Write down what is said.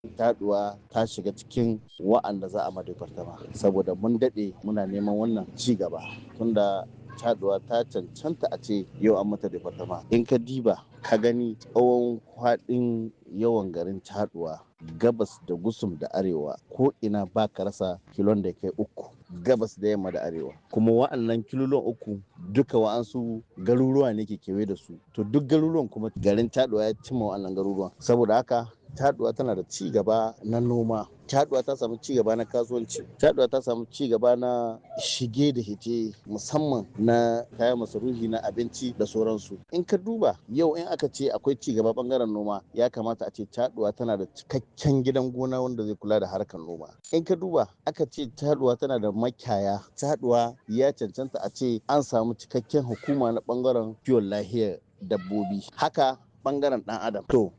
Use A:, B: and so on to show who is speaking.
A: taduwa ta shiga cikin wa'anda za a madafartama saboda mun daɗe muna neman wannan ci gaba tunda taduwa ta cancanta a ce yau an mata departama in ka diba ka gani tsawon kwaɗin yawan garin taduwa gabas da gusum da arewa ko ina ba ka rasa kilon da kai uku gabas da yamma da arewa kuma wa'annan kilolon uku duka wa'ansu garuruwa ne ke kewaye da su to duk garuruwan kuma garin taduwa ya cimma wa'annan garuruwan saboda haka taduwa tana da ci gaba na noma taduwa ta samu ci gaba na kasuwanci taduwa ta samu ci gaba na shige da hite musamman na kayan masarufi na abinci da sauransu in ka duba yau in aka ce akwai ci gaba bangaren noma ya kamata a ce taduwa tana da cikakken gidan gona wanda zai kula da harkar noma in ka duba aka ce taduwa tana da makiyaya taduwa ya cancanta a ce an samu cikakken hukuma na bangaren kiwon lahiyar dabbobi haka bangaren dan adam to